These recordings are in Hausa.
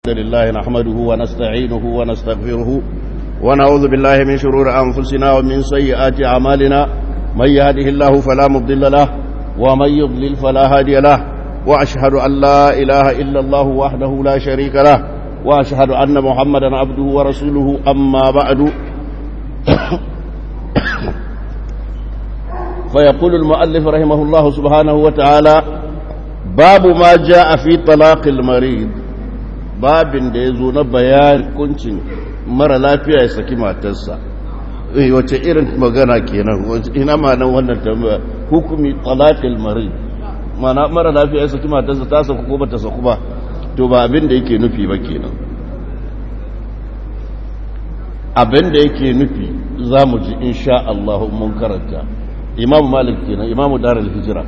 الحمد لله نحمده ونستعينه ونستغفره ونعوذ بالله من شرور أنفسنا ومن سيئات أعمالنا من يهده الله فلا مضل له ومن يضلل فلا هادي له وأشهد أن لا إله إلا الله وحده لا شريك له وأشهد أن محمدا عبده ورسوله أما بعد فيقول المؤلف رحمه الله سبحانه وتعالى باب ما جاء في طلاق المريض babin da ya zo na bayan kuncin mara lafiya ya saki matarsa wace irin magana kenan ina ma'anar wannan tambaya hukumi talaqil marid mana mara lafiya ya saki matarsa ta saku ko bata saku ba to ba abin da yake nufi ba kenan abin da yake nufi za mu ji insha Allah mun karanta imamu malik kenan imamu darul hijra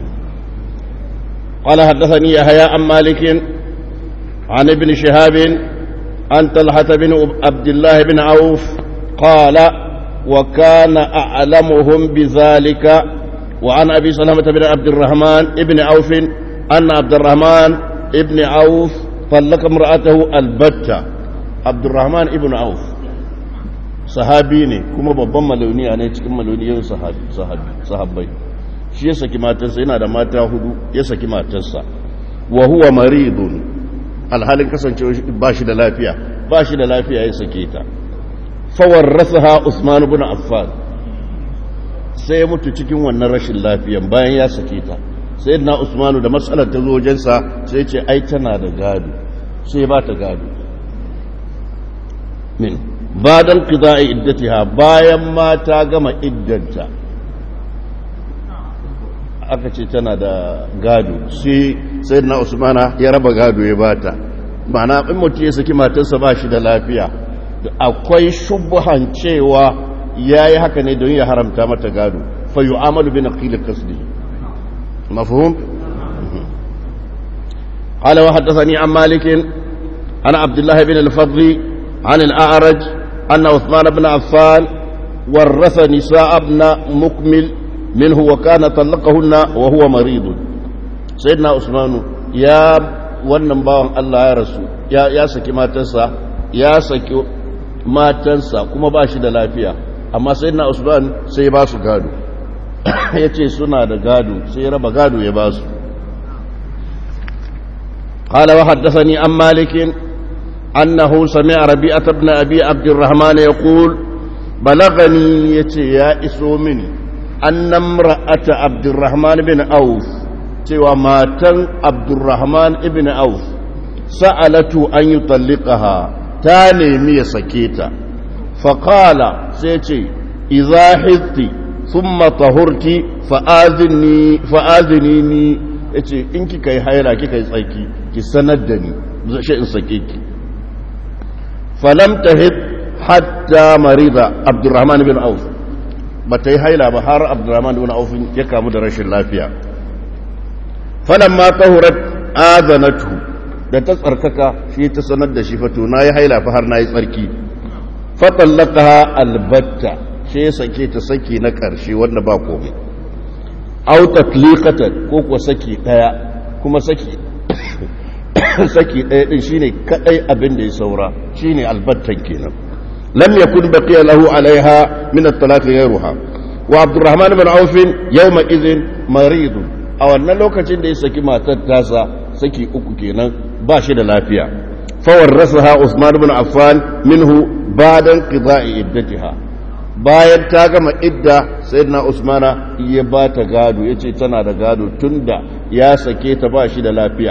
قال حدثني يحيى عن مالك عن ابن شهاب عن طلحة بن عبد الله بن عوف قال وكان أعلمهم بذلك وعن أبي سلمة بن عبد الرحمن ابن عوف أن عبد الرحمن ابن عوف طلق امرأته البتة عبد الرحمن ابن عوف sahabi ne kuma babban maloniya ne cikin maloniyan sahabbai shi ya saki matarsa yana da mata hudu ya saki matarsa wa huwa maridun alhalin kasancewa ba shi da lafiya ba shi da lafiya ya sake ta fawarrasaha Usman ibn Affan sai ya mutu cikin wannan rashin lafiyan bayan ya sake ta sai na Usman da matsalar ta zo wajensa sai ce ai tana da gado sai ba ta gado min badan qida'i iddatiha bayan ma ta gama iddanta aka ce tana da gado sai sai na usmana ya raba gado ya bata mana in mutum ya saki matarsa ba shi da lafiya akwai shubuhan cewa ya yi haka ne don ya haramta mata gado fa yi amalu bin aqil kasdi mafhum قال وحدثني عن مالك عن عبد الله بن الفضل عن الأعرج أن عثمان بن عفان ورث نساء ابن مكمل منه وكان طلقهن وهو مريض سيدنا عثمان يا wannan bawan Allah ya rasu ya saki matansa ya saki matansa kuma ba shi da lafiya amma sai na usman sai ba su gado ya ce suna da gado sai raba gado ya ba su قال وحدثني عن مالك أنه سمع ربيعة بن أبي عبد الرحمن يقول بلغني يتي يا إسومني أن امرأة عبد الرحمن بن أوف cewa matan abdurrahman ibn auf sa'alatu an yi tallikaha ta nemi ya sake ta faƙala sai ce iza hitti sun matahurti fa'azini ni ya ce in kika yi haira kika yi tsaki ki sanar da ni zashe in sake ki falam ta hit hatta marida abdurrahman ibn auf ba ta yi haila ba har abdurrahman ibn auf ya kamu da rashin lafiya falamma tahurat azanatu da ta tsarkaka shi ta sanar da shi fato na yi haila fa har na yi tsarki fatallakaha albatta shi ya sake ta saki na ƙarshe wanda ba komai au tatliqatan ko kuwa saki daya kuma saki saki daya din shine kadai abin da ya saura shine albattan kenan lam yakun baqiya lahu alaiha min at-talaq ghayruha wa abdurrahman ibn auf yawma idhin maridun a wannan lokacin da ya saki matar tasa saki uku kenan ba shi da lafiya fawar rasaha Usman ibn Affan minhu badan qida'i iddatiha bayan ta gama idda sayyidina Usmana ya ba ta gado yace tana da gado tunda ya sake ta ba shi da lafiya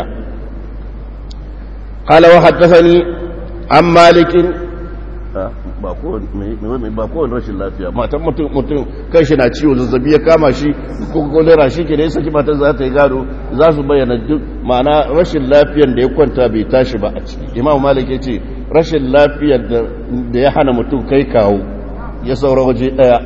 qala wa haddathani an malikin ba kowane rashin lafiya matan mutum mutum kan shi na ciwo zazzabi ya kama shi ko kolera shi ke da ya saki matan za ta yi gado za su bayyana duk ma'ana rashin lafiyar da ya kwanta bai tashi ba a ciki imam malik ya ce rashin lafiyar da ya hana mutum kai kawo ya saura waje daya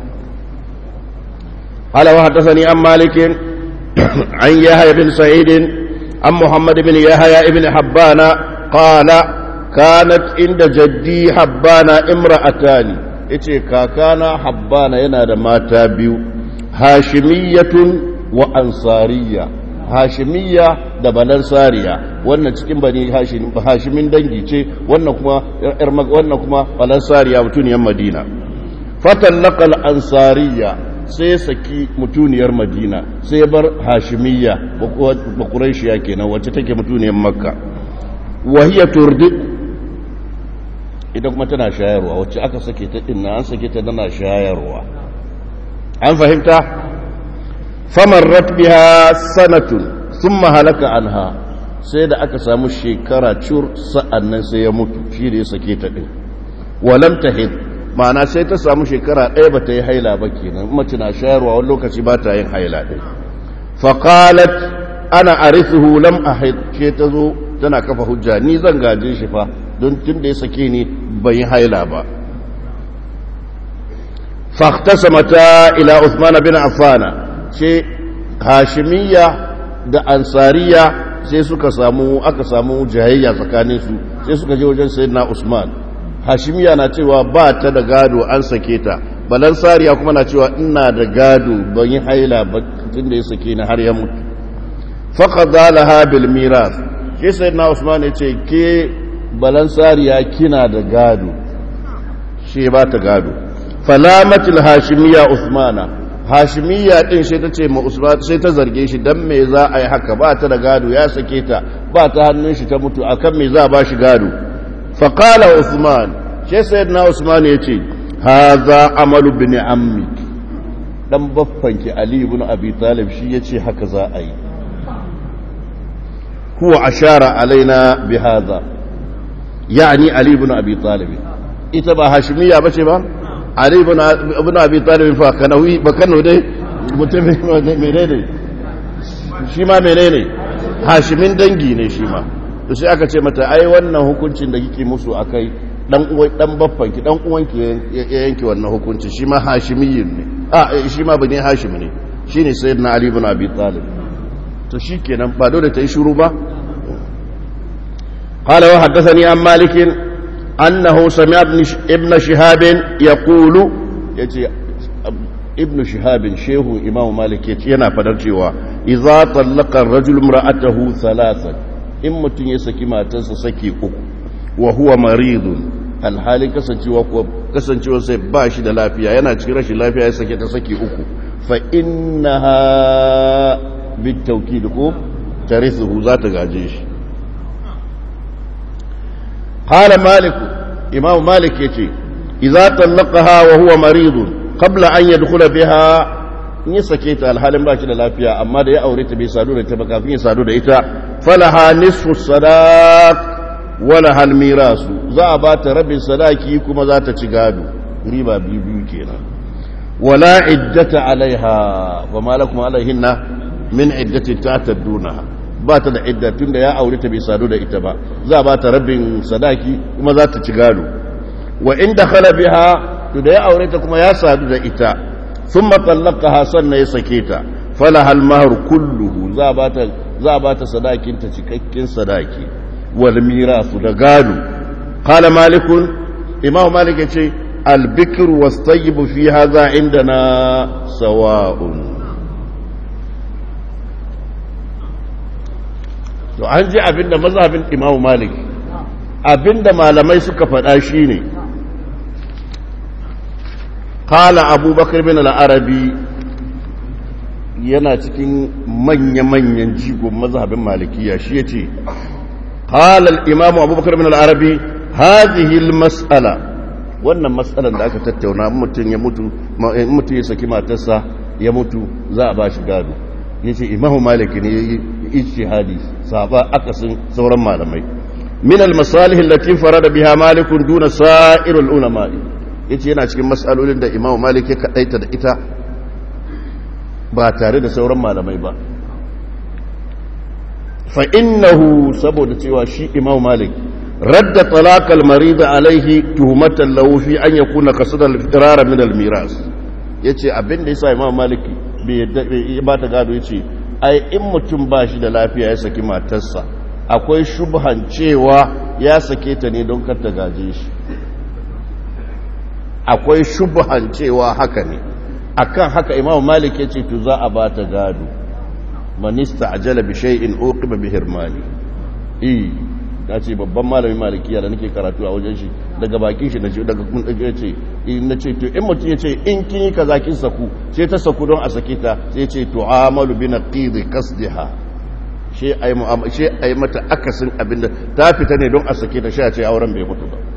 ala wa haddathani an malikin an yahya bin sa'idin an muhammad bin yahya ibn habbana qala kanat inda jaddi habbana imra'atani yace kakana habbana yana da mata biyu hashimiyatun wa ansariya hashimiyya da balansariya wannan cikin bani hashimin dangi ce wannan kuma wannan kuma balansariya mutuniyar madina fatallaqal ansariya sai saki mutuniyar madina sai bar hashimiyya bakuraishiya kenan wacce take mutuniyar makka wahiya turdi idan kuma tana shayarwa wacce aka sake ta dinna an sake ta tana shayarwa an fahimta famarrat biha sanatun thumma halaka anha sai da aka samu shekara cur sa'annan sai ya mutu shi da ya sake ta din walam tahid ma'ana sai ta samu shekara ɗaya ba ta yi haila ba kenan mace na shayarwa wani lokaci ba ta yin haila ɗin faƙalat ana arithuhu lam ahid ke ta zo tana kafa hujja ni zan gaje shi fa don tun da ya sake ni ban yi haila ba mata ila Uthman bin Affana ce hashimiyya da ansariya sai suka samu aka samu jayayya tsakaninsu sai suka je wajen sayyidina Usman hashimiya na cewa ba ta da gado an sake ta balansariya kuma na cewa ina da gado ban yi haila ba tun da ya sake ni har ya mutu faƙaɗa laha bil miras shi sai na usman ya ce ke balansariya kina da gado shi ba ta gado falamatul hashimiya usmana hashimiya din sai ta ce ma usman sai ta zarge shi dan me za a yi haka ba ta da gado ya sake ta ba ta hannun shi ta mutu akan me za a ba shi gado faƙala usman shi sayyidina usman ya ce haza amalu bin ammi dan baffanki ali ibn abi talib shi yace haka za a yi huwa ashara alaina bi hadha yani ali ibn abi talib ita ba hashimiyya bace ba ali ibn ibn abi talib fa kanawi ba kano dai mutum menene shi ma menene hashimin dangi ne shi ma to sai aka ce mata ai wannan hukuncin da kike musu akai dan uwan dan baffanki dan uwanki ya yanke wannan hukunci shi ma hashimiyyin ne a shi ma bane hashim ne shine sayyidina ali ibn abi talib to shikenan ba dole ta yi shiru ba قال وحدثني عن مالك أنه سمع ابن شهاب يقول يتي ابن شهاب شيخ إمام مالك ينا فدرجوا إذا طلق الرجل امرأته ثلاثا إما تنسكي ما تنسكي أكو وهو مريض alhalin kasancewa ko kasancewa sai ba shi da lafiya yana cikin rashin lafiya ya sake ta saki uku fa innaha bitawkid ko tarithu za ta gaje shi qala malik imam malik yace idza talaqaha wa huwa marid qabla an yadkhula biha in ya sake ta alhalin ba shi da lafiya amma da ya aure ta bai sadu da ita ba kafin ya sadu da ita falaha nisfu sadaq wala hal mirasu za a ba ta rabin sadaki kuma za ta ci gado riba biyu biyu kenan wala iddata alaiha wa malakum alaihinna min iddati ta'tadduna ba ta da idda tunda ya aure ta bai sadu da ita ba za a ba ta rabin sadaki kuma za ta ci gado wa in dakhala biha to da ya aure ta kuma ya sadu da ita thumma talaqaha sannan ya sake ta falaha al mahr kulluhu za a ba ta za a ba ta sadakin ta cikakken sadaki والميراث da gado قال مالك امام مالك yace البكر والطيب في هذا عندنا سواء to an ji abinda mazhabin imam malik abinda malamai suka faɗa shine qala abubakar bin al-arabi yana cikin manya-manyan jigon mazhabin malikiya shi yace قال الإمام أبو بكر بن العربي هذه المسألة wannan matsalar da aka tattauna mutum ya mutu mutum ya saki matarsa ya mutu za a ba shi gado ya ce imamu maliki ne ya yi ijtihadi saba akasin sauran malamai min al-masalih allati farada biha malikun duna sa'ir al-ulama yace yana cikin masalolin da imamu malik ya kadaita da ita ba tare da sauran malamai ba فإنه سبب cewa shi Imam Malik radda talaq al-marid alayhi tuhmatan lahu fi an yakuna qasada al-firar min al-miras yace abin da yasa Imam Malik bai ba ta gado yace ai in mutum ba shi da lafiya ya saki matarsa akwai shubhan cewa ya sake ta ne don kar ta gaje shi akwai shubhan cewa haka ne akan haka Imam Malik yace to za a ba ta gado man ista'jala bi shay'in uqiba bi hirmani eh na ce babban malamin malikiya da nake karatu a wajen shi daga bakin shi nace daga kun daga ce in nace to in mutum yace in kin yi kaza kin saku sai ta saku don a sake ta sai yace tu'amalu bi naqidi qasdiha shi ai mu'amala shi ai mata akasin abinda ta fita ne don a sake ta shi a ce auren bai mutu ba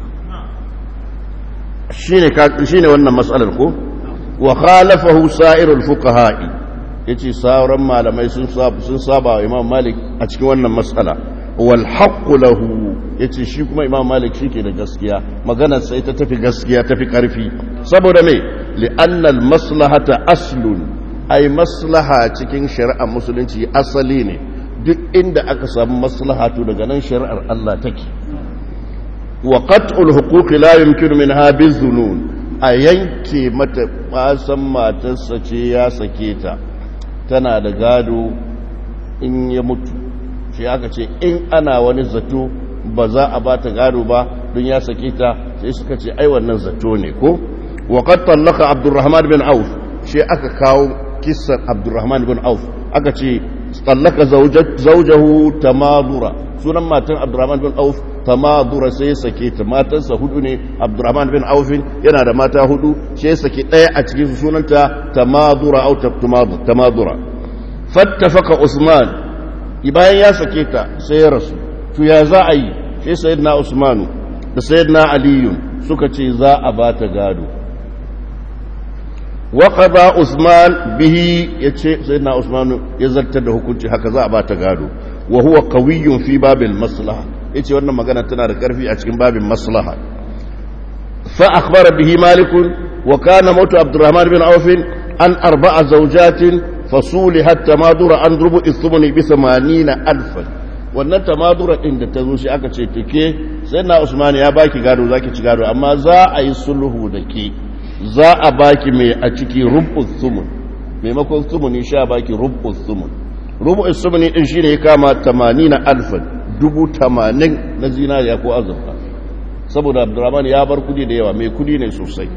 shine shine wannan mas'alar ko wa khalafahu sa'irul fuqaha'i yace sauran malamai sun saba sun saba wa Imam Malik a cikin wannan mas'ala wal haqqu lahu yace shi kuma Imam Malik shike da gaskiya maganar sai ta tafi gaskiya tafi karfi saboda me li'anna al maslahata aslun ai maslaha cikin shari'ar musulunci asali ne duk inda aka samu maslaha to daga nan shari'ar Allah take wa qat'ul huquqi la yumkinu minha bizunun a yanke mata basan matarsa ce ya sake ta tana da gado in ya mutu shi aka ce in ana wani zato ba za a ba ta gado ba don ya sake ta sai suka ce ai wannan zato ne ko wa qad tallaka abdurrahman bin auf shi aka kawo kissan abdurrahman bin auf aka ce tallaka zawjahu tamadura sunan matan abdurrahman bin auf tamadura sai ya sake ta matansa hudu ne abdurrahman bin aufin yana da mata hudu sai ya sake ɗaya a cikin sunanta tamadura au tamadura fattafaka usman bayan ya sake ta sai ya rasu to ya za a yi sai sayyidina usmanu da sayyidina aliyun suka ce za a ba ta gado وقضى عثمان به يتشي سيدنا عثمان يزلت da hukunci haka za a ba ta gado wa huwa qawiyyun fi babil maslaha yace wannan magana tana da karfi a cikin babin maslaha fa akhbara bihi malik wa kana mautu abdurrahman bin auf an arba'a zawjatin fasulihat tamadura an rubu ithmani bi 80000 wannan tamadura din da ta zo shi aka ce take sayyidina usman ya baki gado zaki ci gado amma za a yi sulhu da ke za a baki mai a ciki rubus sumun maimakon sumuni sha baki rubus sumun rubus sumuni din shine ya kama tamanin na alfan dubu tamanin na zinariya ko azurfa saboda abdurrahman ya bar kudi da yawa mai kudi ne sosai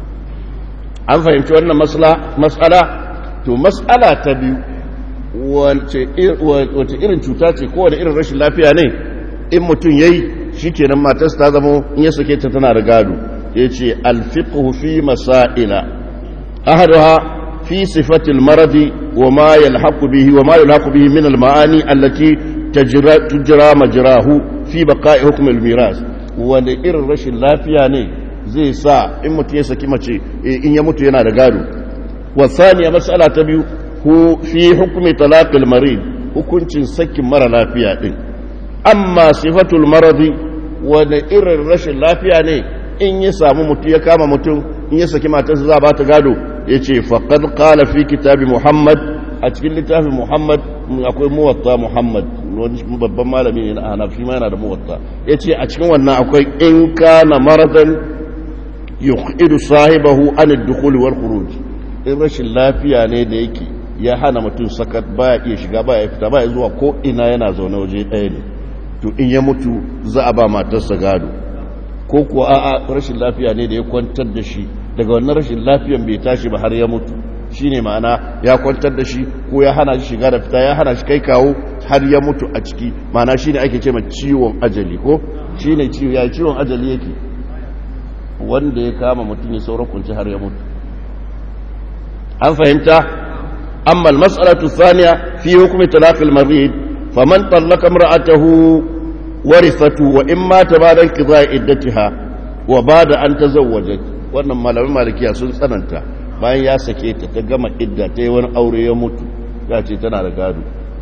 an fahimci wannan matsala to matsala ta biyu wace irin cuta ce kowane irin rashin lafiya ne in mutum ya yi shi kenan matarsa ta zama in ya sake ta tana da gado yace alfiqhu fi masaila ahaduha fi sifati almaradi wama yalhaqu bihi wama yalhaqu bihi min almaani allati tajra tujra majrahu fi baqa'i hukm almiras wanda irin rashin lafiya ne zai sa in mutum ya saki mace in ya mutu yana da gado wa thaniya mas'ala ta biyu hu fi hukmi talaq almarid hukuncin sakin mara lafiya din amma sifatul maradi wanda irin rashin lafiya ne in ya samu mutum ya kama mutum in ya saki matarsa za ba ta gado ya ce faƙad ƙala fi kitabi muhammad a cikin littafin muhammad akwai muwatta muhammad wani babban malami ne na hanaf shi ma yana da muwatta ya ce a cikin wannan akwai in kana maradan yuqidu sahibahu an ad-dukhul wal khuruj in rashin lafiya ne da yake ya hana mutum sakat baya iya shiga baya fita baya zuwa ko ina yana zaune waje ɗaya ne to in ya mutu za a ba matarsa gado ko kuwa a'a rashin lafiya ne da ya kwantar da shi daga wannan rashin lafiyan bai tashi ba har ya mutu shine ma'ana ya kwantar da shi ko ya hana shi shiga da fita ya hana shi kai kawo har ya mutu a ciki ma'ana shine ake ce ma ciwon ajali ko shine ciwo ya ciwon ajali yake wanda ya kama mutum ya saura kunci har ya mutu an fahimta amma al-mas'alatu thaniya fi hukmi talaq al-marid faman talaqa imra'atahu warithatu wa in mata ba dan qiza iddatiha wa bada an tazawwajat wannan malamin malikiya sun tsananta bayan ya sake ta ta gama idda ta yi wani aure ya mutu ya ce tana da gado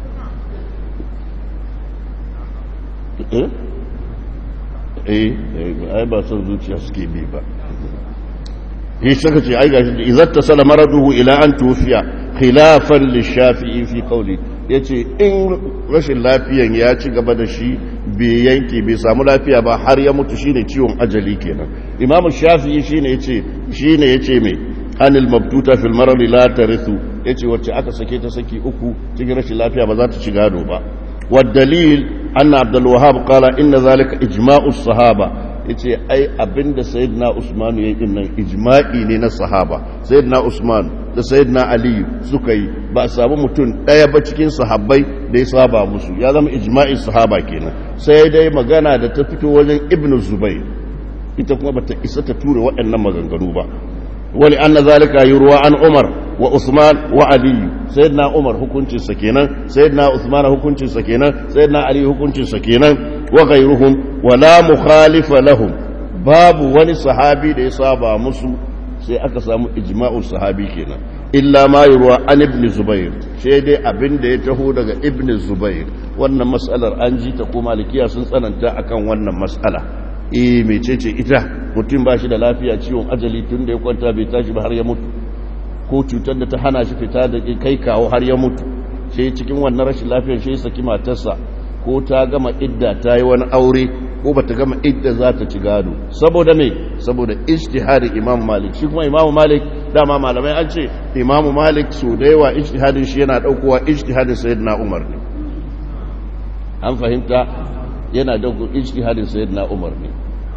eh eh ai ba son zuciya suke bi ba yi saka ce ai gashi idan ta sala maraduhu ila an tufiya khilafan lishafi'i fi qawli yace in rashin lafiyan ya ci gaba da shi bai yanke bai samu lafiya ba har ya mutu shine ciwon ajali kenan imamu shafi'i shine yace shine yace me anil mabtuta fil marad la tarithu yace wacce aka sake ta saki uku cikin rashin lafiya ba za ta ci gado ba والدليل أن عبد الوهاب قال إن ذلك إجماع الصحابة yace ai abinda sayyidina Usman yayi din nan ijma'i ne na sahaba sayyidina Usman da sayyidina aliyu suka yi ba a samu mutum ɗaya ba cikin sahabbai da ya saba musu ya zama ijma'in sahaba kenan sai dai magana da ta fito wajen ibn zubair ita kuma bata isa ta tura waɗannan maganganu ba wani anna zalika yurwa an umar wa usman wa aliyu sayyidina umar hukuncin sa kenan sayyidina usman hukuncin sa kenan sayyidina ali hukuncin sa kenan wa ghayruhum wala mukhalifa lahum babu wani sahabi da ya saba musu sai aka samu ijma'ul sahabi kenan illa ma yurwa an ibn zubair sai dai abin da ya taho daga ibn zubair wannan mas'alar an ji ta ko malikiya sun tsananta akan wannan mas'ala eh mecece ita mutum ba shi da lafiya ciwon ajali tun da ya kwanta bai tashi ba har ya mutu ko cutar da ta hana shi fita da kai kawo har ya mutu sai cikin wannan rashin lafiyar sai saki matarsa ko ta gama idda ta yi wani aure ko ba ta gama idda za ta ci gado saboda me saboda ijtihadin imam malik shi kuma imam malik dama malamai an ce imam malik so da yawa ijtihadin shi yana daukowa ijtihadin sayyidina umar ne an fahimta yana dauko ijtihadin sayyidina umar ne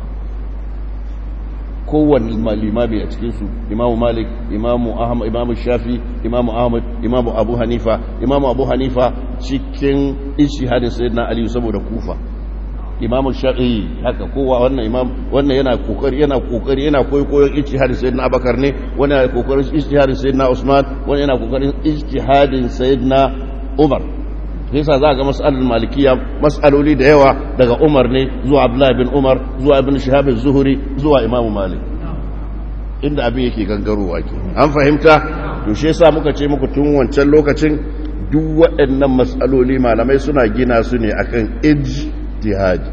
kowanne limami a cikinsu imamu malik imamu ahmad imamu shafi imamu ahmad imamu abu hanifa imamu abu hanifa cikin ishihadin sayyidina ali saboda kufa imamu shafi'i haka kowa wannan imam wannan yana kokari yana kokari yana koyon ijtihadin sayyidina abakar ne wannan yana kokarin ijtihadin sayyidina usman wannan yana kokarin ijtihadin sayyidina umar yasa za ga mas'alar malikiya mas'aloli da yawa daga umar ne zuwa abdullahi bin umar zuwa ibn shihab zuhuri zuwa imam malik inda abin yake gangarowa ke an fahimta to shi yasa muka ce muku tun wancan lokacin duk waɗannan mas'aloli malamai suna gina su ne akan ijtihadi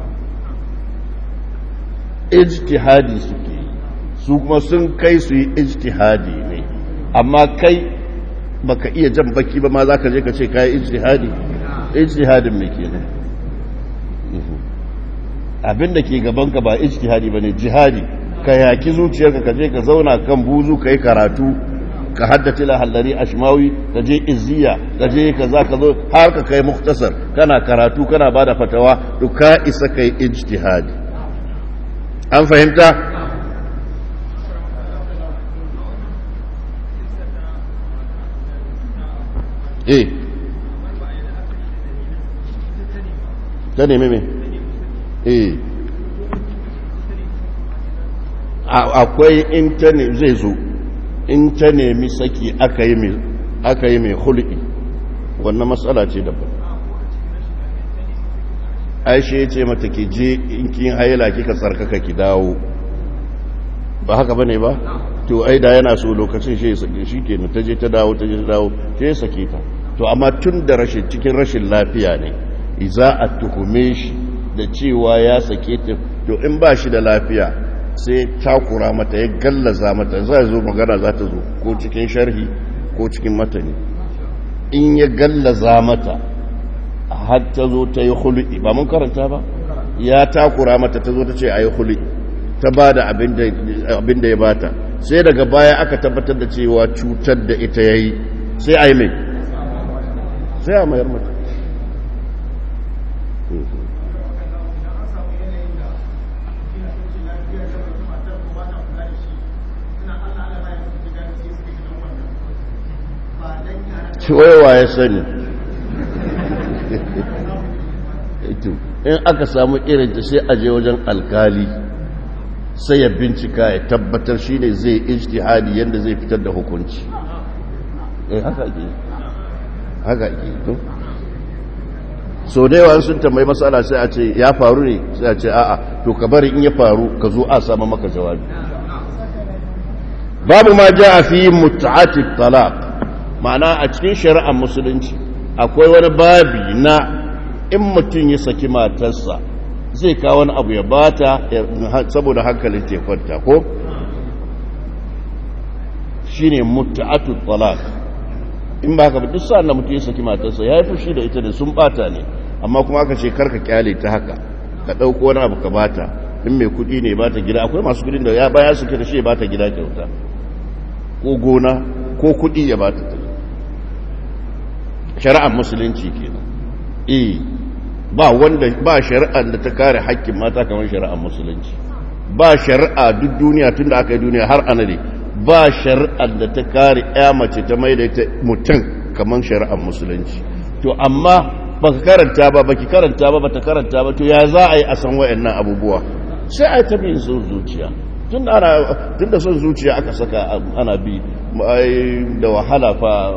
ijtihadi suke su kuma sun kai su yi ijtihadi ne amma kai baka iya jan baki ba ma za ka je ka ce kayi ijtihadi ijtihadin mai kenan abinda ke gabanka ba ijtihadi bane jihadi ka yaki zuciyarka ka je ka zauna kan buzu kai karatu ka haddace la hallari ashmawi ka je izziya ka je ka za ka zo har ka kai muktasar kana karatu kana bada fatawa to ka isa kai ijtihadi an fahimta eh ta nemi me eh akwai in ta ne zai zo in ta nemi saki aka yi mai aka yi mai hulki wannan matsala ce daban aisha ya ce mata ki je in kin haila kika tsarkaka ki dawo ba haka bane ba to ai da yana so lokacin shi sake shi kenan ta je ta dawo ta je ta dawo sai ya sake ta to amma tun da rashin cikin rashin lafiya ne za a tuhume shi da cewa ya sake ta to in ba shi da lafiya sai takura mata ya gallaza mata za zo magana za ta zo ko cikin sharhi ko cikin matani in ya gallaza mata har ta zo ta yi hulu'i ba mun karanta ba ya takura mata ta zo ta ce a yi hulu'i ta ba da abin da ya bata sai daga baya aka tabbatar da cewa cutar da ita ya yi sai a yi mai sai a mayar mata ciwowa ya sani in aka samu irinta sai a je wajen alkali sai ya bincika ya tabbatar shi ne zai ijtihadi yadda zai fitar da hukunci eh haka ke haka ke to so da yawa sun tambayi matsala sai a ce ya faru ne sai a ce a'a to ka bari in ya faru ka zo a sama maka jawabi babu ma ja a fi mutu'ati talaq ma'ana a cikin shari'ar musulunci akwai wani babi na in mutum ya saki matarsa zai kawo wani abu ya bata saboda hankalin ke kwanta ko shine mutu'atu talaq in ba ka bi duk sa'an da mutum ya saki matarsa ya yi fushi da ita da sun bata ne amma kuma aka ce karka kyale ta haka ka ɗauko wani abu ka bata in mai kuɗi ne bata gida akwai masu kuɗin da ya baya suke da shi ya bata gida kyauta ko gona ko kuɗi ya bata ta shari'ar musulunci kenan eh ba wanda ba shari'ar da ta kare haƙƙin mata kamar shari'ar musulunci ba shari'a duk duniya tun da aka yi duniya har anade ba shari'ar da ta kare ya mace ta mai da ita mutum kamar shari'ar musulunci to amma baka karanta ba baki karanta ba bata karanta ba to ya za a yi a san wayannan abubuwa sai a yi ta bin son zuciya tun da ana tun da son zuciya aka saka ana bi da wahala fa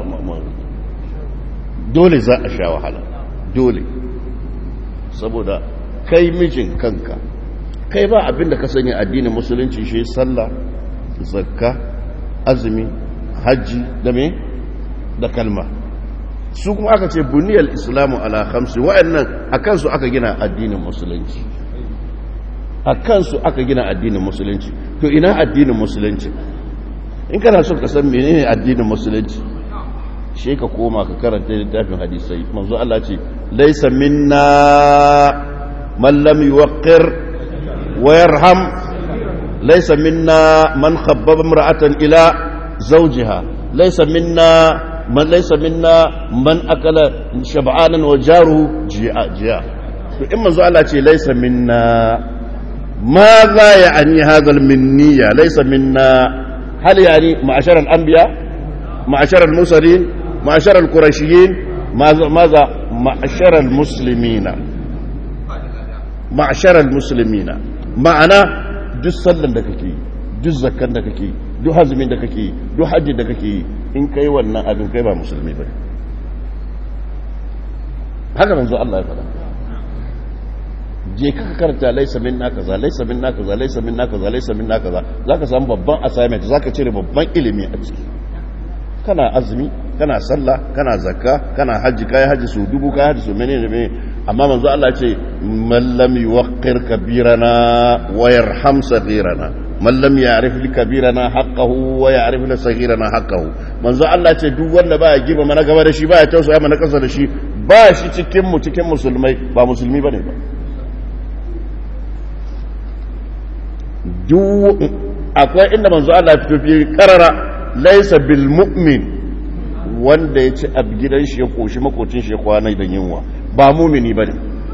dole za a sha wahala dole saboda kai mijin kanka kai ba abin da ka sani addinin musulunci shi sallah zakka azumi hajji da me da kalma su kuma aka ce buniyar islamu ala khamsi wa'annan a kansu aka gina addinin musulunci a kansu aka gina addinin musulunci to ina addinin musulunci in kana so ka san menene addinin musulunci shi ka koma ka karanta littafin hadisai manzo Allah ce laysa minna man lam yuwaqqir wa yarham laysa minna man khabbaba imra'atan ila zawjiha laysa minna من ليس منا من أكل شبعانا وجاره جياء جياء إما زعل ليس منا ماذا يعني هذا المنية ليس منا هل يعني معشر الأنبياء معشر المرسلين معشر القرشيين ماذا ماذا معشر المسلمين معشر المسلمين معنى duk sallan da kake yi duk zakkan da kake yi duk hazumin da kake yi duk hajji da kake yi in kai wannan abin kai ba musulmi ba haka manzo Allah ya faɗa je ka karanta laisa minna kaza laisa minna kaza laisa minna kaza laisa minna kaza zaka samu babban assignment zaka cire babban ilimi a ciki kana azumi kana sallah kana zakka kana hajji kai hajji su dubu kai hajji su menene menene amma manzo Allah ce man lam yuwaqqir kabirana wa yarham saghirana man lam ya'rif li kabirana haqqahu wa ya'rif li saghirana haqqahu manzo Allah ce duk wanda baya girma mana gaba da shi baya tausaya mana kasa da shi ba shi cikin mu cikin musulmai ba musulmi bane ba duk akwai inda manzo Allah ya fito fi karara laysa bil mu'min wanda ya ci ab gidan shi ya koshi makocin shi ya kwana da yunwa ba mumini bane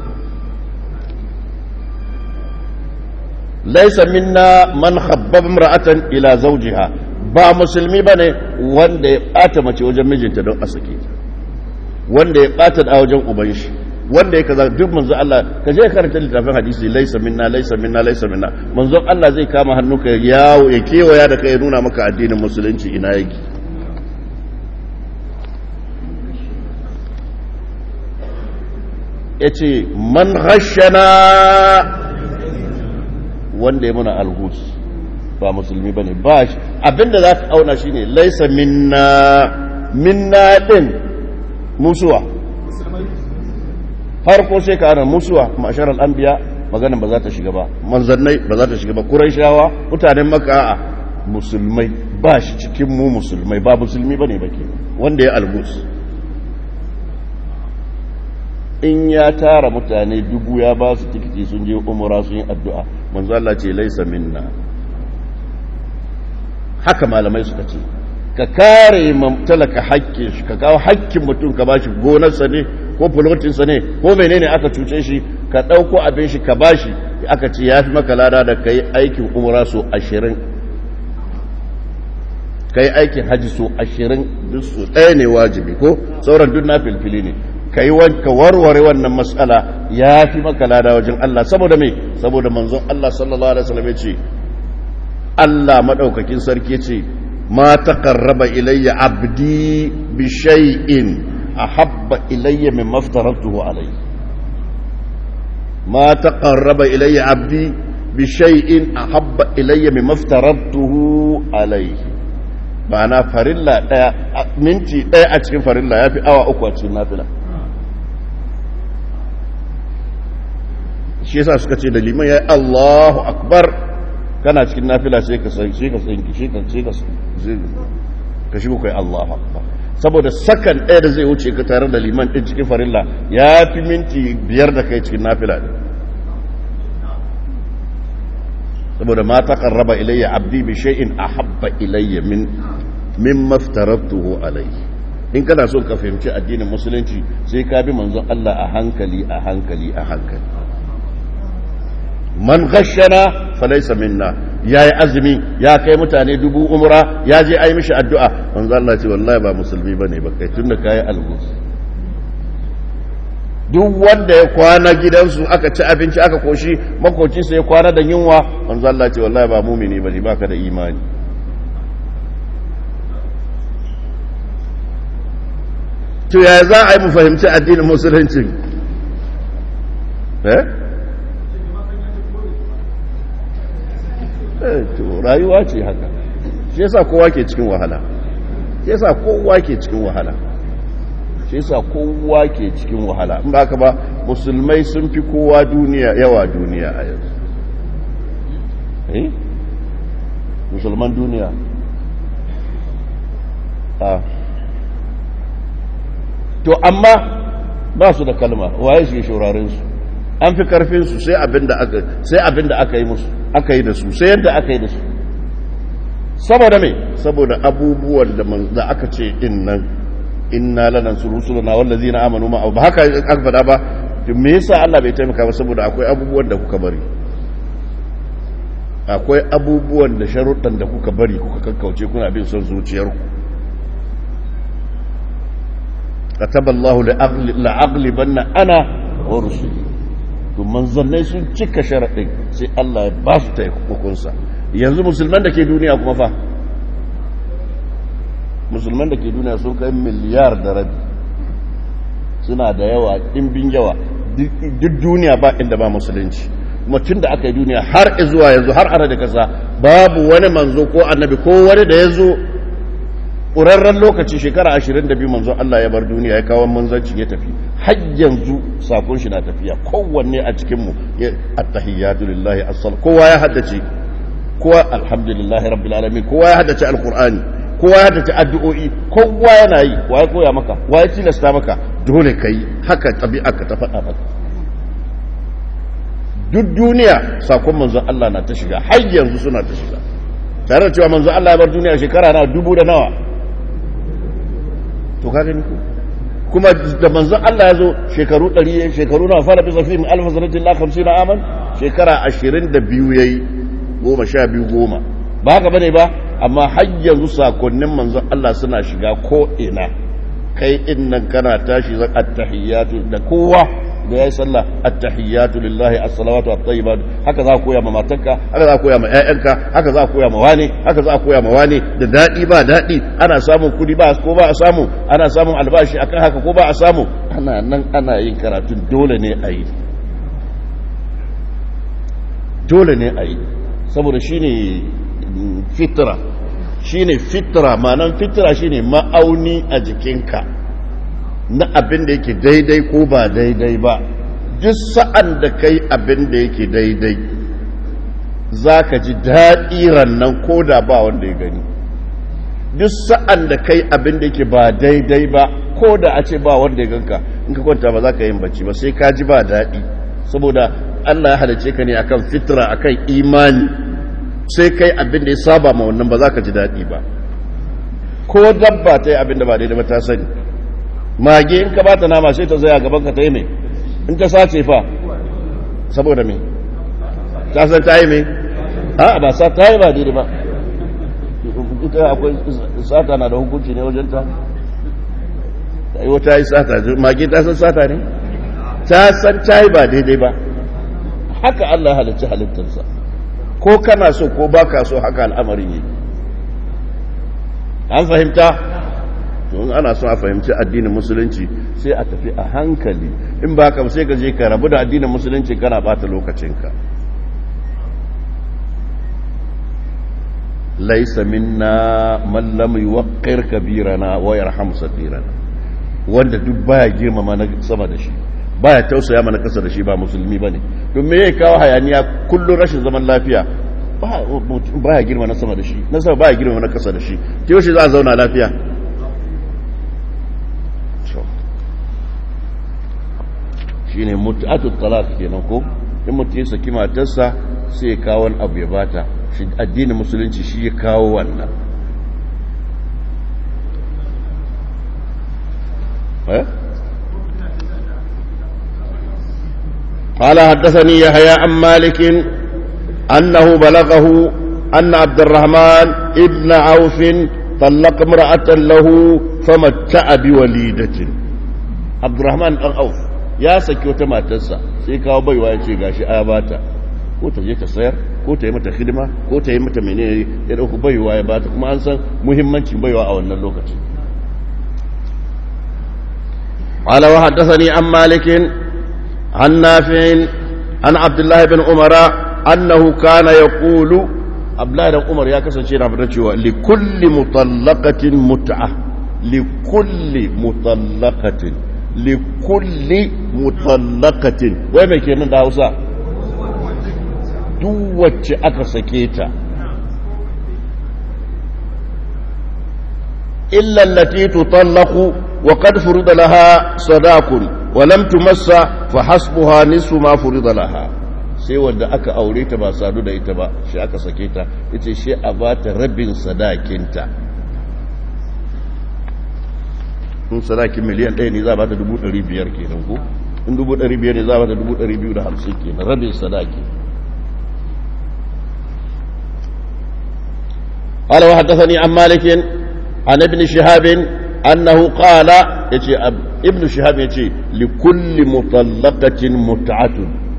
laisa minna man khabbaba imra'atan ila zawjiha ba musulmi bane wanda ya bata mace wajen mijinta don a sake ta wanda ya bata da wajen uban shi wanda ya kaza duk manzo Allah ka je karanta littafin hadisi laisa minna laisa minna laisa minna manzo Allah zai kama hannuka yawo ya kewaya da kai nuna maka addinin musulunci ina yake yace man ghashana wanda ya muna alhus ba musulmi ba ne ba shi abinda za ka auna shi ne laisa minna minna ɗin musuwa farko sai ka ana musuwa masharar anbiya maganin ba za ta shiga ba manzannai ba za ta shiga ba shawa mutanen maka a musulmai ba shi cikin mu musulmai ba musulmi ba ne ba ke wanda ya alhus in ya tara mutane dubu ya ba su tikiti sun je umura sun yi addu'a manzo Allah ce laisa minna haka malamai suka ce ka kare talaka hakkin shi ka kawo hakkin mutum ka bashi gonarsa ne ko fulotinsa ne ko menene aka cuce shi ka ɗauko abin shi ka bashi aka ce ya fi maka lada da ka yi aikin umura so ashirin ka yi aikin haji so ashirin duk su ɗaya ne wajibi ko sauran duk na filfili ne ka yi ka warware wannan matsala ya fi maka lada wajen Allah saboda mai saboda manzon Allah sallallahu alaihi wasallam ya ce Allah madaukakin sarki ce ma taqarraba ilayya abdi bi shay'in ahabba ilayya mimma aftaratuhu alayhi ma taqarraba ilayya abdi bi shay'in ahabba ilayya mimma aftaratuhu alayhi ma'ana farilla daya minti daya a cikin farilla yafi awa uku a cikin nafila shi yasa suka ce da liman ya Allahu akbar kana cikin nafila sai ka san shi ka san shi ka sai ka ka shi kai Allahu akbar saboda sakan ɗaya da zai wuce ka tare da liman din cikin farilla ya fi minti biyar da kai cikin nafila din saboda ma taqarraba ilayya abdi bi shay'in ahabba ilayya min mimma aftaratuhu alayhi in kana so ka fahimci addinin musulunci sai ka bi manzon Allah a hankali a hankali a hankali man ghashana falaysa minna ya yi azumi ya kai mutane dubu umra ya je ai mishi addu'a manzo Allah ce wallahi ba musulmi bane ba kai tunda kai algus duk wanda ya kwana gidansu aka ci abinci aka koshi makocinsa ya kwana da yunwa manzo Allah ce wallahi ba mumini bane baka da imani to ya za a yi mu fahimci addinin musulunci eh eh to rayuwa ce haka shi yasa kowa ke cikin wahala shi yasa kowa ke cikin wahala shi yasa kowa ke cikin wahala in ba ka ba musulmai sun fi kowa duniya yawa duniya a yanzu eh musulman duniya a to amma ba su da kalma waye su shaurarin su an fi karfin su sai abinda aka sai abinda aka yi musu aka yi da su sai yadda aka yi da su saboda me saboda abubuwan da da aka ce din nan inna lanansuru rusulana wallazina amanu ma ba haka aka faɗa ba to me yasa Allah bai taimaka ba saboda akwai abubuwan da kuka bari akwai abubuwan da sharuɗan da kuka bari kuka kakkauce kuna bin son zuciyarku كتب الله لأغلبن أنا ورسلي to manzannai sun cika sharaɗin sai Allah ya ba su taimakonsa yanzu musulman da ke duniya kuma fa musulman da ke duniya sun kai miliyar da rabi suna da yawa ɗimbin yawa duk duniya ba inda ba musulunci kuma tun da aka yi duniya har zuwa yanzu har ana da kasa babu wani manzo ko annabi ko wani da ya zo ƙurarren lokaci shekara ashirin da biyu manzon Allah ya bar duniya ya kawo manzanci ya tafi har yanzu sakon shi na tafiya kowanne a cikinmu ya attahiyatu lillahi asal kowa ya haddace kowa alhamdulillahi rabbil alamin kowa ya haddace alqur'ani kowa ya haddace addu'o'i kowa yana yi wa ya koya maka wa ya tilasta maka dole kai haka tabi'arka ta faɗa maka duk duniya sakon manzon Allah na ta shiga har yanzu suna ta shiga tare da cewa manzon Allah ya bar duniya shekara na dubu da nawa to ka gani ko kuma da manzon Allah ya zo shekaru 100 shekaru na fara bisa fi alfa sanatin la 50 aman shekara 22 yayi goma sha biyu goma ba haka bane ba amma har yanzu sakonnin manzon Allah suna shiga ko ina kai innan kana tashi zan attahiyatu da kowa da yayi sallah attahiyatu lillahi as-salawatu at-tayyibat haka za ka koya ma matarka haka za ka koya ma ƴaƴanka haka za ka koya ma wani haka za ka koya ma wani da dadi ba dadi ana samun kudi ba ko ba a samu ana samun albashi akan haka ko ba a samu ana nan ana yin karatu dole ne a yi dole ne a yi saboda shine fitra shine fitra ma'anan fitra shine ma'auni a jikinka na abin da yake daidai ko ba daidai ba duk sa'an da kai abin da yake daidai za ka ji daɗi rannan ko da ba wanda ya gani duk sa'an da kai abin da yake ba daidai ba ko da a ce ba wanda ya ganka in ka kwanta ba za ka yin bacci ba sai ka ji ba daɗi saboda Allah ya halice ka ne akan fitra akan imani sai kai abin da ya saba ma wannan ba za ka ji daɗi ba ko dabba ta yi abin da ba daidai ba ta sani mage in ka bata nama sai ta zaya gaban ka ta yi mai in ta sace fa saboda me ta san ta yi mai a ba sa ta yi ba daidai ba ita akwai sata na da hukunci ne wajen ta ta yi wata yi sata mage ta san sata ne ta san ta yi ba daidai ba haka Allah halicci halittarsa ko kana so ko baka so haka al'amarin yi an fahimta in ana so a fahimci addinin musulunci sai a tafi a hankali in ba ka sai ka je ka rabu da addinin musulunci kana bata lokacinka laisa minna man lam yuwaqqir kabirana wa yarham sadirana wanda duk baya girmama na sama da shi baya tausaya mana kasa da shi ba musulmi bane don me yake kawo hayaniya kullun rashin zaman lafiya baya girma na sama da shi na sama baya girma na kasa da shi ta yaushe za a zauna lafiya shi ne mutu'atu talak kenan ko in mutu ya saki matarsa sai ya kawo wani abu ya bata shi addinin musulunci shi ya kawo wannan قال حدثني يحيى عن مالك أنه بلغه أن عبد الرحمن ابن عوف طلق امرأة له فمتع بوليدة عبد الرحمن بن عوف يا سكي wata matarsa sai kawo baiwa ya ce gashi a bata ko ta je ta sayar ko ta yi mata hidima ko ta yi mata menene ya dauku baiwa ya bata kuma an san muhimmancin baiwa a wannan lokacin قال وحدثني عن مالك عن نافع عن عبد الله بن عمر أنه كان يقول عبد الله بن عمر يا كسن شيء نفرتشوا لكل مطلقة متعة لكل مطلقة لكل مطلقة وين كان ده هوسا duk wacce aka sake ta illa allati tutallaqu wa qad furida laha sadaqun wa lam tumassa fa hasbuha nisfu ma furida laha sai wanda aka aure ta ba sadu da ita ba shi aka sake ta ita shi a ba ta rabin sadakinta in sadakin miliyan ɗaya ne za a ba ta dubu ɗari biyar kenan ko in dubu ɗari biyar ne za a ba ta dubu ɗari biyu da hamsin kenan rabin sadaki قال وحدثني عن مالك عن ابن شهاب أنه قال يتي ابن شهاب يتي لكل مطلقة متعة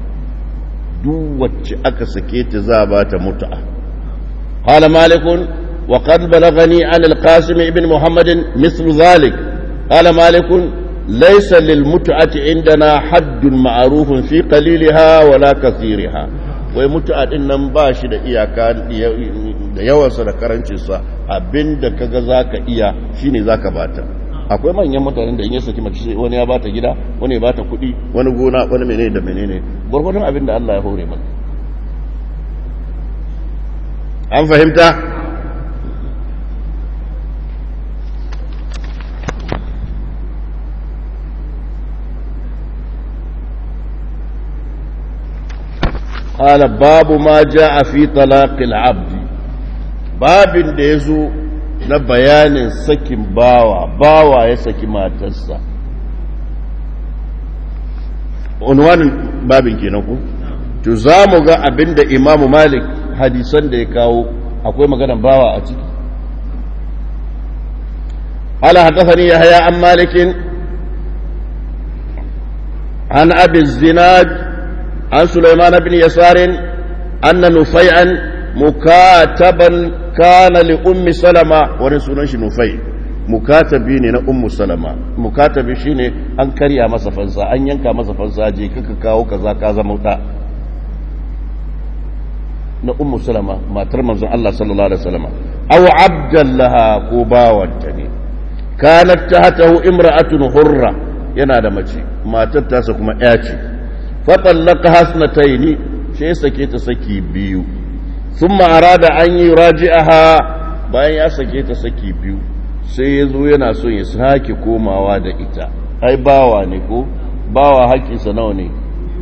دوة أكسكيت زابات متعة قال مالك وقد بلغني عن القاسم ابن محمد مثل ذلك قال مالك ليس للمتعة عندنا حد معروف في قليلها ولا كثيرها wai mutu'a din nan ba shi da iyaka da yawansa da karancinsa abinda kaga zaka iya shine zaka bata akwai manyan mutanen da in ya saki mace wani ya bata gida wani ya bata kuɗi wani gona wani menene da menene gurgurdan abin da Allah ya hore maka an fahimta قال باب ما جاء في طلاق العبد باب da yazo na bayanin sakin bawa bawa ya saki matarsa unwanin babin kenan ku to zamu ga abinda Imam Malik hadisan da ya kawo akwai maganar bawa a ciki قال حدثني يحيى عن مالك عن ابي الزناد عن سليمان بن يسار أن نفيعا مكاتبا كان لأم سلمة ورسولنا نفيع mukatabi ne na ummu salama mukatabi shine an karya masa fansa an yanka masa fansa je kaka kawo kaza ka zama da na ummu salama matar manzon Allah sallallahu alaihi wasallam aw abdallaha ko bawanta ne kanat tahtahu imra'atun hurra yana da mace matar tasa kuma ya ce faɗallaka hasnataini sai ya sake ta saki biyu sun ma'ara da an yi raji'aha bayan ya sake ta saki biyu sai ya zo yana son ya sake komawa da ita ai bawa ne ko bawa haƙƙinsa nawa ne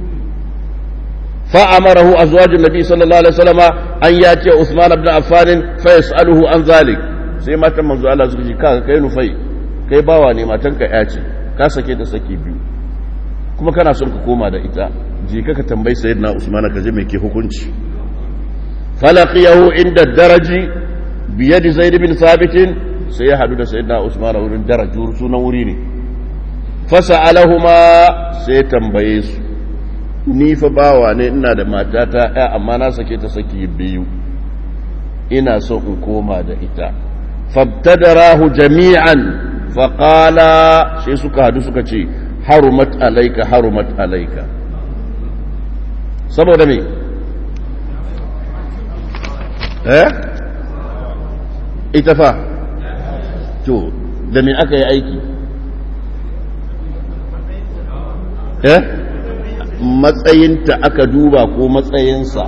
fa'amarahu azwajin nabi sallallahu alaihi wasallama an ya ce usman ibn affan fa yas'aluhu an zalik sai matan manzo Allah suka ce kaga kai nufai kai bawa ne matanka ya ce ka sake ta saki biyu kuma kana son ka koma da ita je ka ka tambayi sayyidina usman ka je me ke hukunci falaqiyahu inda daraji bi yadi zaid bin thabit sai ya hadu da sayyidina usman wurin darajur sunan wuri ne fasalahuma sai tambaye su ni fa bawa ne ina da matata ya amma na sake ta saki biyu ina so in koma da ita fabtadarahu jami'an faqala sai suka hadu suka ce harumat alaika harumat alaika saboda me eh ita fa to da me aka yi aiki eh matsayinta aka duba ko matsayinsa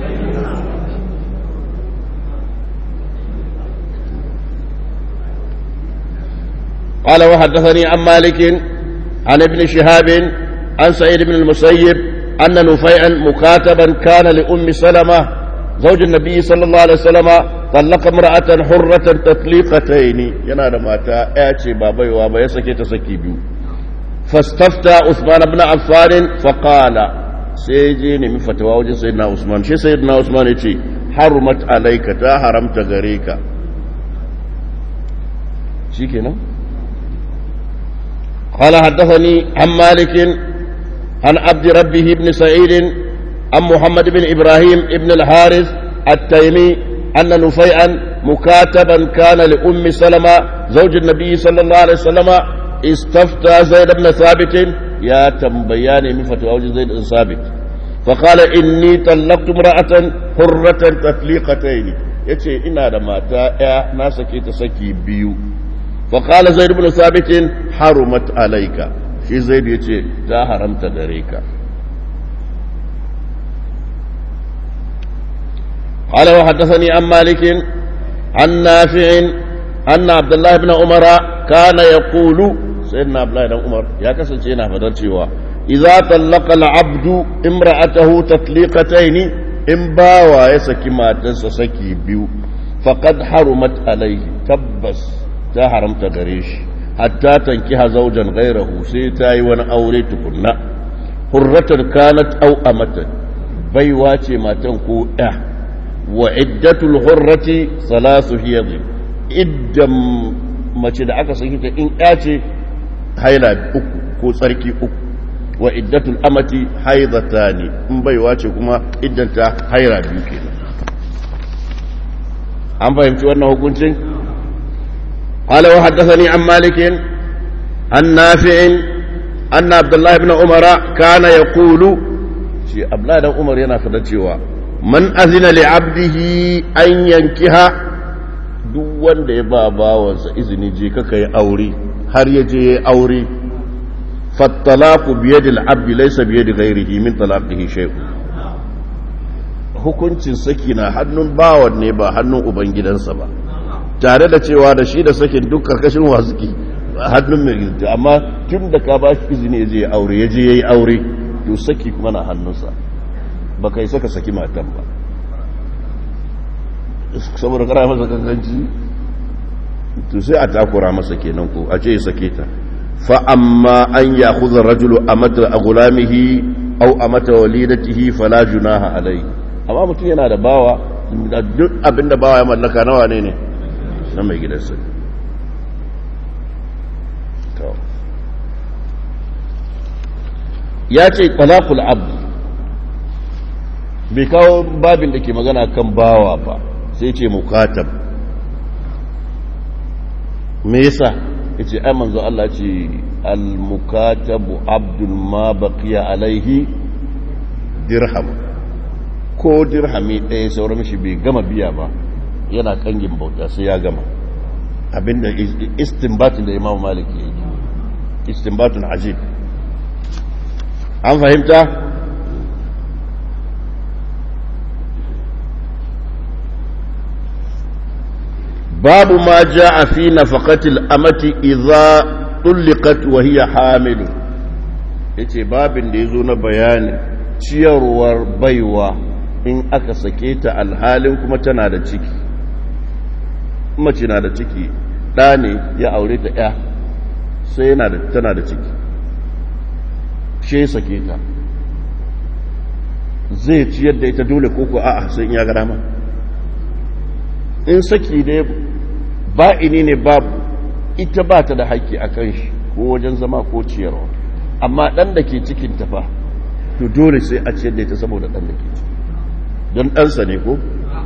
قال وحدثني عن مالك عن ابن شهاب عن سعيد بن المسيب أن نفيعا مكاتبا كان لأم سلمة زوج النبي صلى الله عليه وسلم طلق امرأة حرة تطليقتين ينادى ماتا اعتي بابي وابا يسكي تسكي بيو فاستفتى عثمان بن عفان فقال سيجيني من فتوى وجه سيدنا عثمان شي سيدنا عثمان يتي harumat alaika ta haramta gare ka shikenan قال حدثني عن مالك عن عبد ربه بن سعيد عن محمد بن إبراهيم بن الحارث التيمي أن نفيعا مكاتبا كان لأم سلمة زوج النبي صلى الله عليه وسلم استفتى زيد بن ثابت يا تنبياني من فتوى زيد بن ثابت فقال إني طلقت امرأة حرة تطليقتين yace ina da mata ya na sake ta saki biyu فقال زيد بن ثابت حرمت عليك shi zaidu ya ce ta haramta gare ka قال وحدثني عن مالك عن نافع أن عبد الله بن عمر كان يقول سيدنا عبد الله بن عمر يا كسن شينا فدرتشوا إذا طلق العبد امرأته تطليقتين إن باوا يسكي ما تنسى سكي بيو فقد حرمت عليه تبس ta haramta gare shi hatta tankiha zaujan gairahu sai ta yi wani aure tukunna hurratar kanat au amatan baiwa ce matan ko ɗa wa iddatul hurrati salasu hiyadin iddan mace da aka saki ta in ya ce haila uku ko tsarki uku wa iddatul amati haidata ne in baiwa ce kuma iddanta haira biyu kenan an fahimci wannan hukuncin قال وحدثني عن مالك عن نافع أن عبد الله بن عمر كان يقول شي عبد الله بن عمر yana fada cewa man azina li abdihi an yankiha duk wanda ya ba bawansa izini je ka kai aure har ya je yayi aure fattalaqu bi yadi al-abdi laysa bi yadi ghayrihi min talaqihi shay'un hukuncin saki na hannun bawan ne ba hannun ubangidansa ba tare da cewa da shi da sakin duk karkashin wa suke hannun mai gizta amma tun da ka ba shi izini ya je ya aure ya je ya yi aure to saki kuma na hannunsa ba kai saka saki matan ba saboda kara masa kankanci to sai a takura masa kenan ko a ce ya sake ta fa amma an ya khudha rajulu amata agulamihi aw amata walidatihi fala junaha alai amma mutum yana da bawa duk abinda bawa ya mallaka nawa ne ne na mai gidansa ya ce talakul abu bai kawo babin da ke magana kan bawa ba sai ce mukatab me yasa ya ce ai manzo Allah ce al-mukatabu abdul ma baqiya alaihi dirham ko dirhami ɗaya sauran shi bai gama biya ba yana kangin bauta sai ya gama abinda istinbatin da imam malik ya yi istinbatun ajib an fahimta babu ma a fi nafaqatil amati idza tulliqat wa hiya hamil yace babin da yazo na bayanin ciyarwar baiwa in aka sake ta alhalin kuma tana da ciki mace na da ciki ɗa ne ya aure ta ya sai yana da tana da ciki she sake ta zai ciyar da ita dole koko a'a sai in ya gara ma in saki ne ba'ini ne babu ita ba ta da haƙƙi a kan shi ko wajen zama ko ciyarwa amma ɗan da ke cikin tafa to dole sai a ciyar da ita saboda ɗan da ke ciki don ɗansa ne ko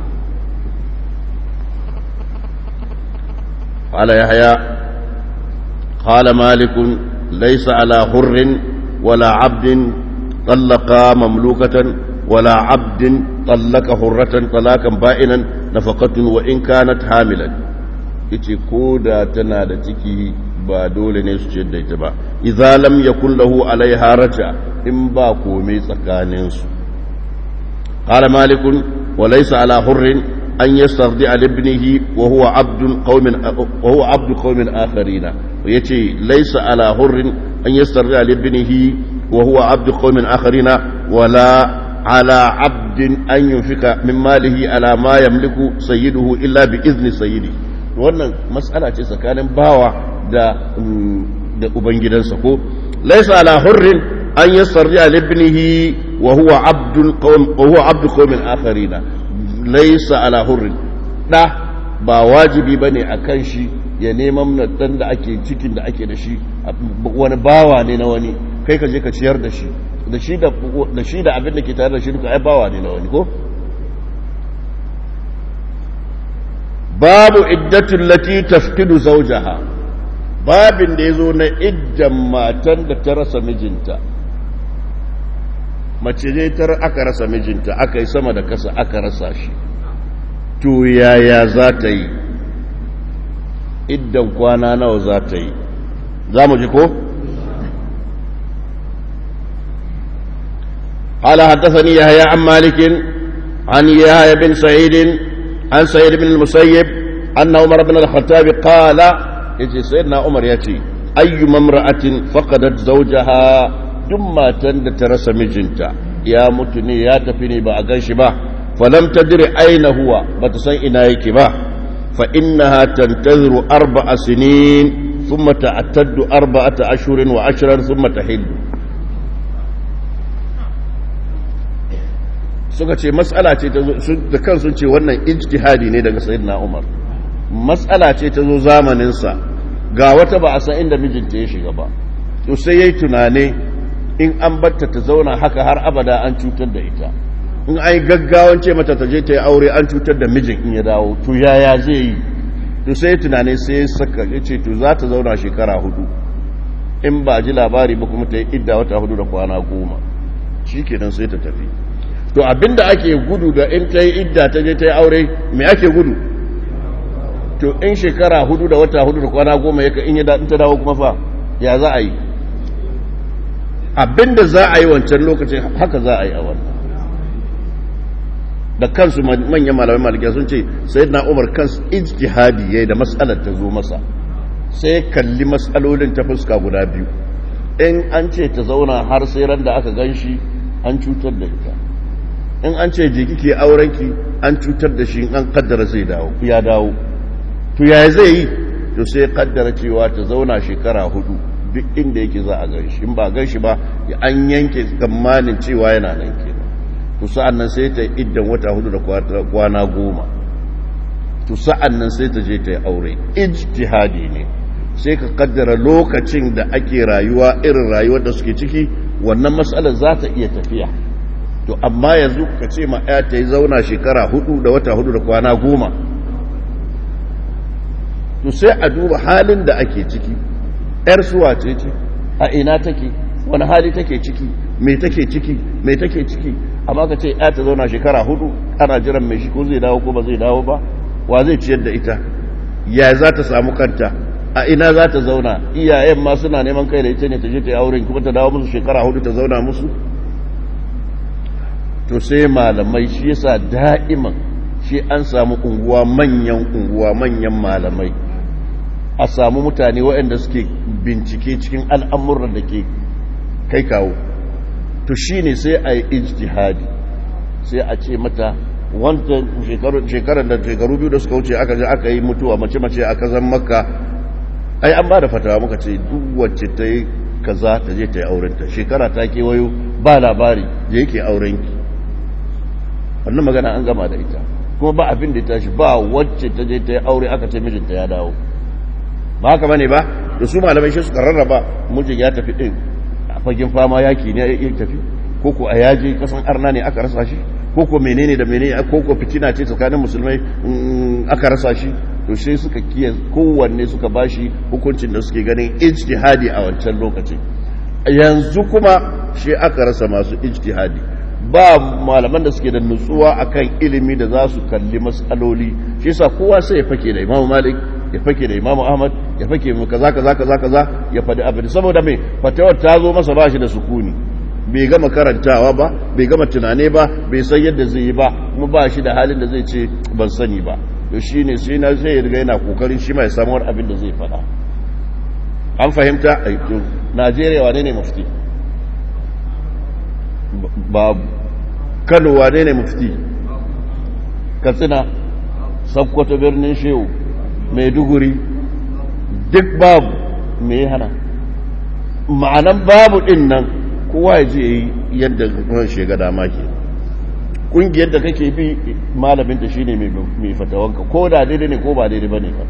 قال يحيى قال مالك ليس على حر ولا عبد طلق مملوكة ولا عبد طلق حرة طلاقا بائنا نفقة وإن كانت حاملا yace ko da tana da ciki ba dole ne su ce da ita ba idza lam yakun lahu alaiha raja in ba komai tsakanin su qala malikun wa laysa ala hurrin an yastardi ala ibnihi wa huwa abdun qaumin wa huwa abdu qaumin akharina yace laysa ala hurrin an yastardi ala ibnihi wa huwa abdu qaumin akharina wala ala abdin an yunfika min malihi ala ma yamliku sayyiduhu illa bi izni sayyidihi wannan matsala ce tsakanin bawa da da ubangidansa ko laisa ala hurrin an yasarri ala ibnihi wa huwa abdul qawm wa huwa abdu qawmin akharina laisa ala hurrin ɗa ba wajibi ba ne a kan shi ya neman ɗan da ake cikin da ake da shi wani bawa ne na wani kai ka je ka ciyar da shi da shi da abin da ke tare da shi duka ai bawa ne na wani ko babu iddatul lati tafkidu zawjaha babin da yazo na iddan matan da ta rasa mijinta mace ne tar aka rasa mijinta aka yi sama da kasa aka rasa shi to yaya za ta yi iddan kwana nawa za ta yi za mu ji ko قال حدثني يحيى عن مالك عن يحيى بن سعيد عن سعيد بن المسيب أن عمر بن الخطاب قال يجي سيدنا عمر يأتي أي امرأة فقدت زوجها دم تند ترس مجنتا يا متني يا تفني بأغنش با فلم تدر أين هو بتسن إنايك با فإنها تنتظر أربع سنين ثم تعتد أربعة أشهر وعشرا ثم تحل suka ce matsala ce da kan sun ce wannan ijtihadi ne daga sayyidina Umar matsala ce ta zo zamaninsa ga wata ba a san inda mijinta ya shiga ba to sai yayi tunane in an batta ta zauna haka har abada an cutar da ita in ai gaggawan ce mata ta je ta yi aure an cutar da mijin in ya dawo to yaya zai yi to sai tunane sai ya saka ya ce to za ta zauna shekara hudu in ba ji labari ba kuma ta yi idda wata hudu da kwana goma shi kenan sai ta tafi to abinda ake gudu da in ta yi idda ta je ta yi aure me ake gudu to in shekara hudu da wata hudu da kwana goma yaka in ya daɗin ta dawo kuma fa ya za a yi abinda za a yi wancan lokacin haka za a yi a wannan da kansu manyan malamai malikiya sun ce sai na umar kansu ijtihadi yayi da matsalar ta zo masa sai kalli matsalolin ta fuska guda biyu in an ce ta zauna har sai ran da aka gan shi an cutar da ita in an ce jiki ke aurenki an cutar da shi an kaddara zai dawo ya dawo to ya zai yi to sai kaddara cewa ta zauna shekara hudu duk inda yake za a gan shi in ba gan shi ba an yanke tsammanin cewa yana nan kenan to sa'an nan sai ta iddan wata hudu da kwana goma to sa'an nan sai ta je ta yi aure ijtihadi ne sai ka kaddara lokacin da ake rayuwa irin rayuwar da suke ciki wannan matsalar za ta iya tafiya to amma yanzu ka ce ma ya ta yi zauna shekara hudu da wata hudu da kwana goma to sai a duba halin da ake ciki ‘yar suwa ce ce a ina take wani hali take ciki mai take ciki mai take ciki amma ka ce ya ta zauna shekara hudu ana jiran mai shi ko zai dawo ko ba zai dawo ba wa zai ciyar da ita ya za ta samu kanta a ina za ta zauna iyayen ma suna neman kai da ita ne ta je ta yi auren kuma ta dawo musu shekara hudu ta zauna musu to sai malamai shi yasa da'iman shi an samu unguwa manyan unguwa manyan malamai a samu mutane waɗanda suke bincike cikin al'amuran da ke kai kawo to shi ne sai a yi ijtihadi sai a ce mata wanda shekarar da shekaru biyu da suka wuce aka je aka yi mutuwa mace-mace a kazan makka ai an ba da fatawa muka ce duk wacce ta yi kaza ta je ta yi aurenta shekara ta kewayo ba labari je yake aurenki wannan magana an gama da ita kuma ba abin da ya tashi ba wacce ta je ta yi aure aka ce mijinta ya dawo ba haka bane ba da su malamai shi suka rarraba mijin ya tafi din a fagen fama yaki ne ya tafi ko ko a yaje kasan arna ne aka rasa shi ko ko menene da menene ko ko fitina ce tsakanin musulmai aka rasa shi to sai suka kiya kowanne suka bashi hukuncin da suke ganin ijtihadi a wancan lokacin yanzu kuma shi aka rasa masu ijtihadi ba malaman da suke da nutsuwa akan ilimi da za su kalli matsaloli shi yasa kowa sai ya fake da Imam Malik ya fake da Imam Ahmad ya fake mu kaza kaza kaza kaza ya fadi abin saboda me fatawar ta zo masa bashi da sukuni bai gama karantawa ba bai gama tunane ba bai san yadda zai yi ba kuma ba shi da halin da zai ce ban sani ba to shine sai na sai ya riga yana kokarin shi mai samuwar abin da zai fada an fahimta to Najeriya wane ne mufti babu kano wane ne mufti katsina sakkwato birnin shehu maiduguri duk babu me hana ma'anan babu din nan kowa ya je yi yadda ran shiga dama ke kungiyar da kake bi malamin ta shine mai fatawanka ko da daidai ne ko ba daidai bane ka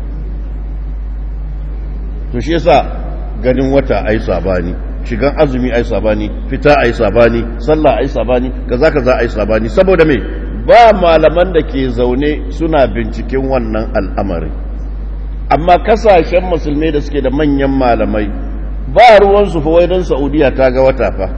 to shi yasa ganin wata ai sabani shigan azumi ai sabani fita ai sabani sallah ai sabani kaza kaza ai sabani saboda me ba malaman da ke zaune suna binciken wannan al'amari amma kasashen musulmai da suke da manyan malamai ba ruwansu fa wai don saudiya ta ga wata fa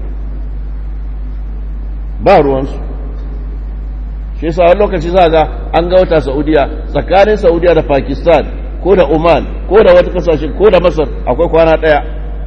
ba ruwansu shi yasa wani lokaci za ga an ga wata saudiya tsakanin saudiya da pakistan ko da oman ko da wata kasashe ko da masar akwai kwana ɗaya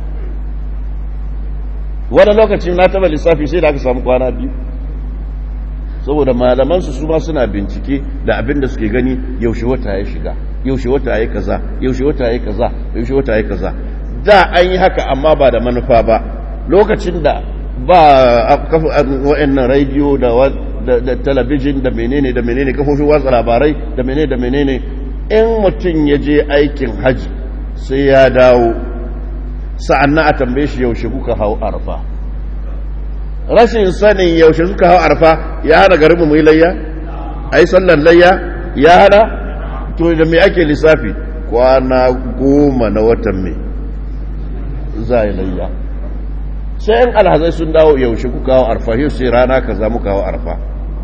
wani lokaci na taba lissafi sai da aka samu kwana biyu saboda malamansu su ma suna bincike da abin da suke gani yaushe wata ya shiga yaushe wata ya kaza yaushe wata ya kaza yaushe wata ya kaza da an yi haka amma ba da manufa ba lokacin da ba wa'annan rediyo da talabijin da menene da menene kafofin watsa labarai da menene da menene in mutum ya je aikin haji sai ya dawo sa'an na a tambaye shi yaushe kuka hau arfa rashin sanin yaushe suka hau arfa ya hana garin mu yi layya a yi sallar layya ya hana to da mai ake lissafi kwana goma na watan mai za a yi layya sai yan alhazai sun dawo yaushe kuka hau arfa yau sai rana ka za muka hau arfa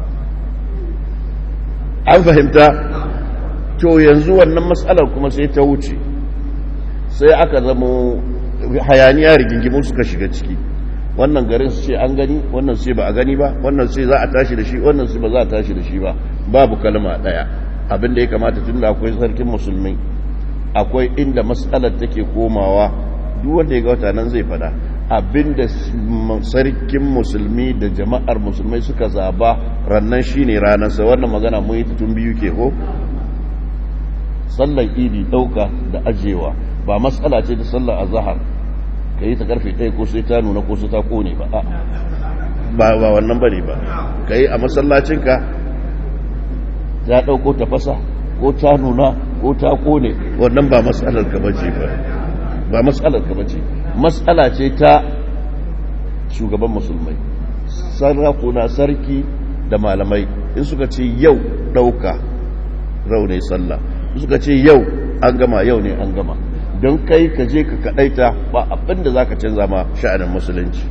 an fahimta to yanzu wannan matsalar kuma sai ta wuce sai aka zama hayaniya rigingimu suka shiga ciki wannan garin su ce an gani wannan sai ba a gani ba wannan sai za a tashi da shi wannan sai ba za a tashi da shi ba babu kalma daya abin da ya kamata tun da akwai sarkin musulmi akwai inda matsalar take komawa duk wanda ya ga wata nan zai fada abin da sarkin musulmi da jama'ar musulmai suka zaba rannan shine ranarsa wannan magana mun yi tun biyu ke ko sallar idi dauka da ajewa ba matsala ce ta sallar azhar ka yi ta karfe ɗaya ko sai ta nuna ko sai ta kone ba ba ba wannan bane ba ka yi a masallacinka ta ɗauko ta fasa ko ta nuna ko ta kone wannan ba matsalar ka bace ba ba matsalar ka bace matsala ce ta shugaban musulmai sarakuna sarki da malamai in suka ce yau ɗauka raunai sallah suka ce yau an gama yau ne an gama don kai ka je ka kadaita ba abinda za ka canza ma sha'anin musulunci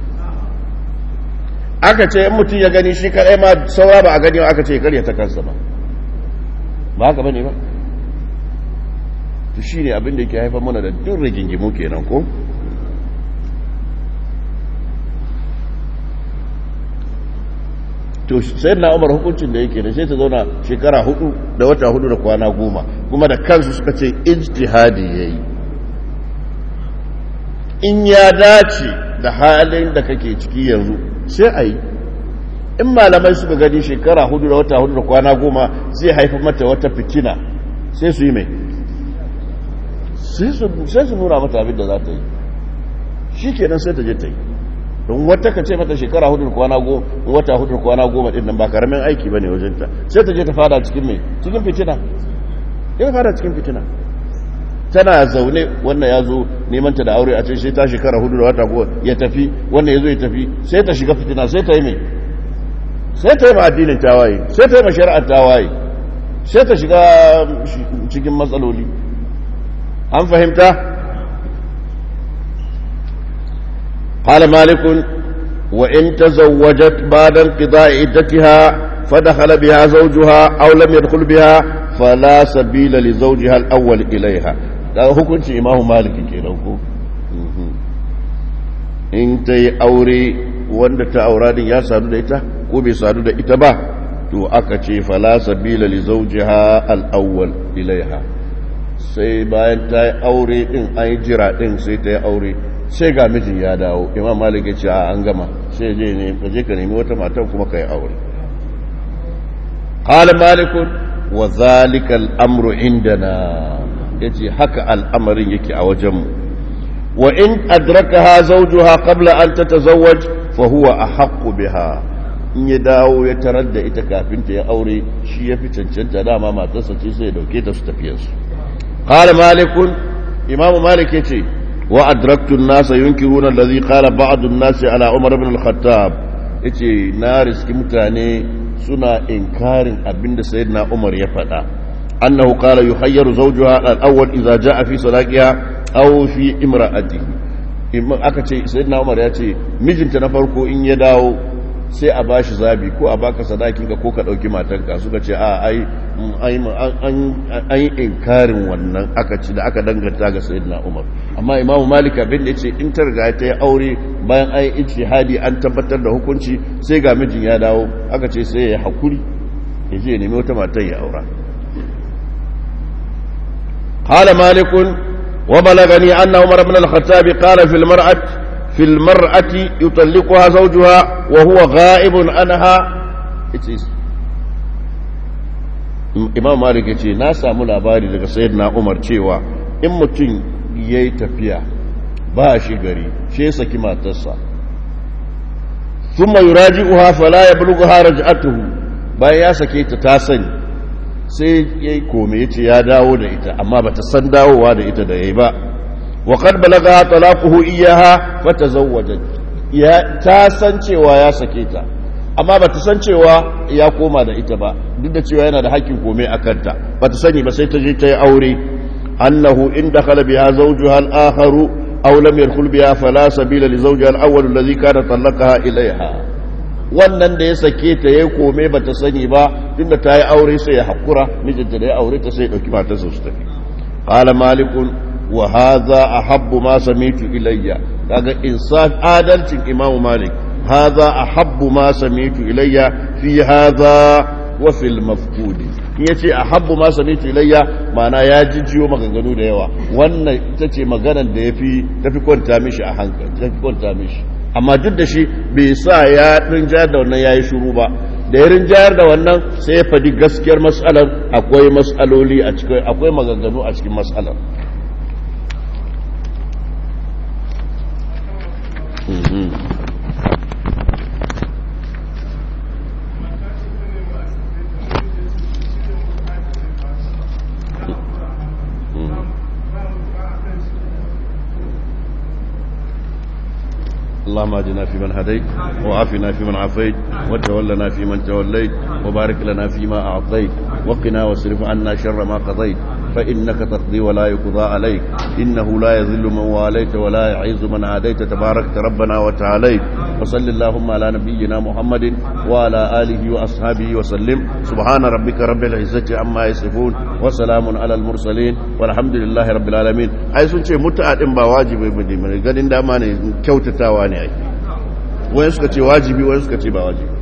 aka ce in mutum ya gani shi kadai ma saura ba a gani aka ce karya ta kansa ba ba haka bane ba to shi ne abinda yake haifar mana da duk rigingimu kenan ko to sai na umar hukuncin da yake da sai ta zauna shekara hudu da wata hudu da kwana goma kuma da kansu suka ce ijtihadi yayi in ya dace da halin da kake ciki yanzu sai a yi in malamai suka gani shekara hudu da wata hudu da kwana goma zai haifi mata wata fitina sai su yi mai sai su nuna mata abin da za ta yi shi kenan sai ta je ta yi don wata ka ce mata shekara hudu da kwana goma wata hudu da kwana goma din nan ba karamin aiki ba ne wajenta sai ta je ta fada cikin mai cikin fitina ya fada cikin fitina tana zaune wannan ya zo neman ta da aure a ce sai ta shekara hudu da wata goma ya tafi wannan ya zo ya tafi sai ta shiga fitina sai ta yi mai sai ta yi ma addinin tawaye sai ta yi ma shari'ar tawaye sai ta shiga cikin matsaloli an fahimta قال مالك وإن تزوجت بعد انقضاء عدتها فدخل بها زوجها أو لم يدخل بها فلا سبيل لزوجها الأول إليها هذا hukunci imamu maliki kenan ko in ta yi aure wanda ta aura din ya sadu da ita ko bai sadu da ita ba to aka ce fala sabila li zawjiha al-awwal ilaiha sai bayan ta yi aure din an yi jira din sai ta yi aure sai ga mijin ya dawo imam malik ya ce a an gama sai je ne ka je ka nemi wata matan kuma ka yi aure qala malik wa zalika al-amru indana yace haka al'amarin yake a wajen mu wa in adrakaha zawjuha qabla an tatazawwaj fa huwa ahaqqu biha in ya dawo ya tarar da ita kafin ta ya aure shi ya fi cancanta dama matarsa ce sai ya dauke ta su tafiyarsu qala malikun imamu malik yace وأدركت الناس ينكرون الذي قال بعض الناس على عمر بن الخطاب yace na riski mutane suna inkarin abinda sayyidina Umar ya faɗa annahu qala yuhayyaru zawjuha al-awwal idza jaa fi salaqiha aw fi imra'atihi aka ce sayyidina Umar ya ce mijinta na farko in ya dawo sai a bashi zabi ko a baka sadakin ka ko ka dauki matanka suka ce a ai an yi inkarin wannan aka ci da aka danganta ga sayyidina Umar amma Imam Malik abin da yace in ta riga ta yi aure bayan ai ijtihadi an tabbatar da hukunci sai ga mijin ya dawo aka ce sai ya hakuri ya je nemi wata matan ya aura قال مالك وبلغني أن عمر بن الخطاب قال في المرأة في المرأة يطلقها زوجها وهو غائب عنها imam malik ya ce na samu labari daga sayyidina umar cewa in mutum ya yi tafiya ba shi gari shi ya saki matarsa sun mai raji uha fala ya bulugu harajatuhu bayan ya sake ta ta sani sai ya yi kome ya ce ya dawo da ita amma ba ta san dawowa da ita da ya yi ba waƙar balaga talaquhu iyaha fata zawwajat ya ta san cewa ya sake ta amma ba ta san cewa ya koma da ita ba duk da cewa yana da hakkin kome a kanta ba ta sani ba sai ta je ta yi aure annahu in dakhala biha zawjuha al-akharu aw lam yadkhul biha fala sabila li zawjiha al-awwal alladhi kana talaqaha ilayha wannan da ya sake ta yayi kome ba ta sani ba tunda ta yi aure sai ya hakura mijinta da ya aure ta sai ya dauki matarsa su tafi qala malikun wa hadha ahabbu ma samitu ilayya kaga insaf adalcin imamu malik هذا أحب ما سمعت إلي في هذا وفي المفقود yace ahabbu ma samitu ilayya ma'ana ya jijjiyo maganganu da yawa wannan ita ce maganar da yafi tafi kwanta mishi a hankali tafi kwanta mishi amma duk da shi bai sa ya rinjayar da wannan yayi shiru ba da ya rinjayar da wannan sai ya fadi gaskiyar mas'alar akwai mas'aloli a cikin akwai maganganu a cikin mas'alar اللهم اهدنا فيمن هديت وعافنا فيمن عافيت وتولنا فيمن توليت وبارك لنا فيما اعطيت وقنا واصرف عنا شر ما قضيت فانك تقضي ولا يقضى عليك انه لا يذل من واليت ولا يعز من عاديت تباركت ربنا وتعاليت وصل اللهم على نبينا محمد وعلى اله واصحابه وسلم سبحان ربك رب العزه عما يصفون وسلام على المرسلين والحمد لله رب العالمين ai sun ce mutu'a din ba wajibi bane ganin dama ne kyautatawa ne ai wani suka ce wajibi wani suka ce ba wajibi